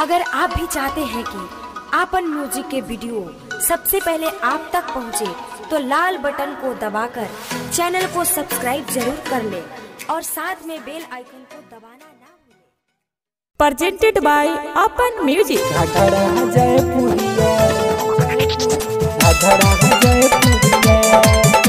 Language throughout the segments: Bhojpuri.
अगर आप भी चाहते हैं कि आपन म्यूजिक के वीडियो सबसे पहले आप तक पहुंचे, तो लाल बटन को दबाकर चैनल को सब्सक्राइब जरूर कर ले और साथ में बेल आइकन को दबाना ना भूलें। presented by Apan Music. घाघरा जय पुरिया घाघरा जय पुरिया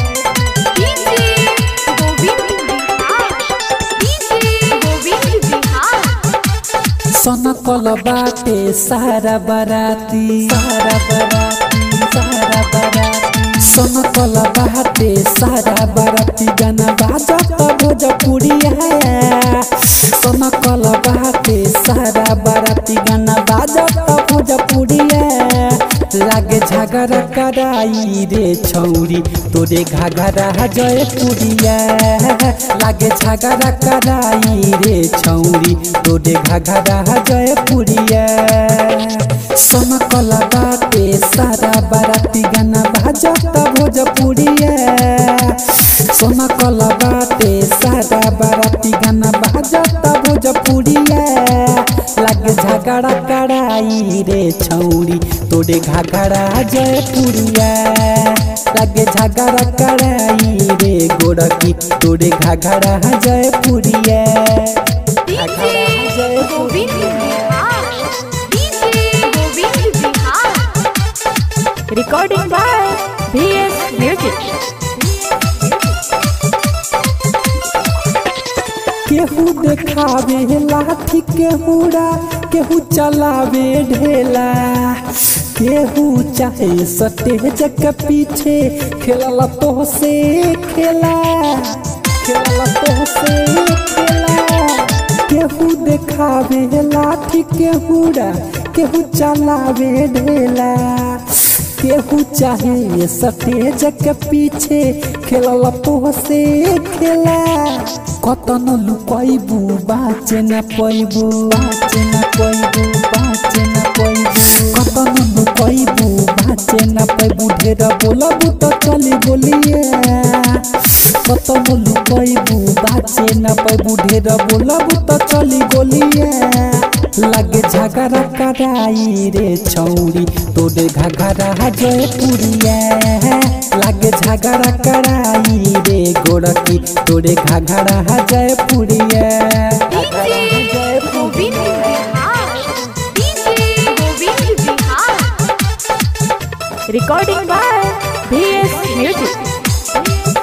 सनकल बाटे सारा बराती सारा बराती सारा बराती सनकल बाटे सारा बराती गाना बाजत भोजपुरिया सनकल बाटे सारा बराती गाना बाजत भोजपुरिया लागे झगड़ा कराई रे छौरी तोरे घाघरा जयपुरिया लागे झगड़ा कराई रे छौरी तोरे घाघरा जयपुरिया समकला बाटे सारा बाराती गाना बाजत भोजपुरिया समकला बाटे सारा बाराती गाना बाजत भोजपुरिया लागे झगड़ा कराई रे छौरी तोरे घाघरा जयपुरिया लागे झगड़ा कराई रे गोरकी तोरे घाघरा जयपुरिया घाघरा Jaipuria Recording by VS Music. केहू देखावे लाठी केहूरा केहू चलावे ढेला केहू चाहे स्टेज के पीछे खेलला तो से खेला खेलला तो से खेला केहू देखावे लाठी केहूरा केहू चलावे ढेला केहू चाहे स्टेज के पीछे खेलला तो से खेला कतन लुकैबू बाचे न पैबू बाचे न पैबू बाचे न पैबू कतन लुकैबू बाचे न पैबू ढेर बोलबू तो चली बोलिए कतन लुकैबू बाचे न पैबू ढेर बोलबू तो चली गोलिए लागे झगड़ा कराई रे छौरी तोरे घाघरा जयपुरिया लागे झगड़ा कराई रे गोरकी तोरे घाघरा जयपुरिया घाघरा Jaipuria Recording by VS Music.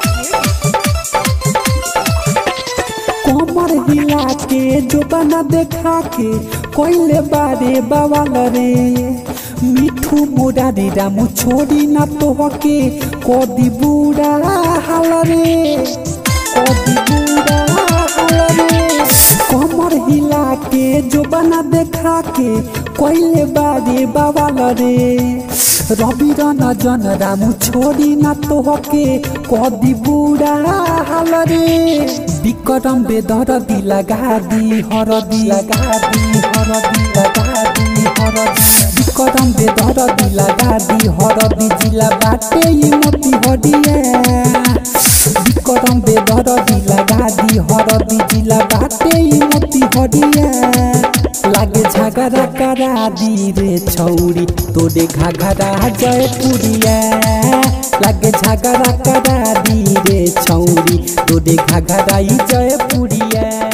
कोमर हिला के जो बना देखा के कोइले बारे बवाल रे मिठू मुरारी रामू छोड़ी ना तो के कोदी बूढ़ा हाल रे कोदी बूढ़ा हाल रे कोमर हिला के जो बना देखा के कोइले बारे बवाल रे रवि रन जन रामू छोड़ी ना तो के कदी बुढ़ा हाल रे विक्रम बेदर दी लगा दी हरदी लगा दी हरदी लगा दी हरदी विक्रम बेदर दी लगा दी हरदी जिला बाटे ई मोती हडिया विक्रम बेदर दी लगा दी हरदी जिला बाटे ई मोती हडिया लागे झगड़ा करा दी रे छौरी तोरे घाघरा जयपुरिया लागे झगड़ा करा दी रे छौरी तोरे घाघरा जयपुरिया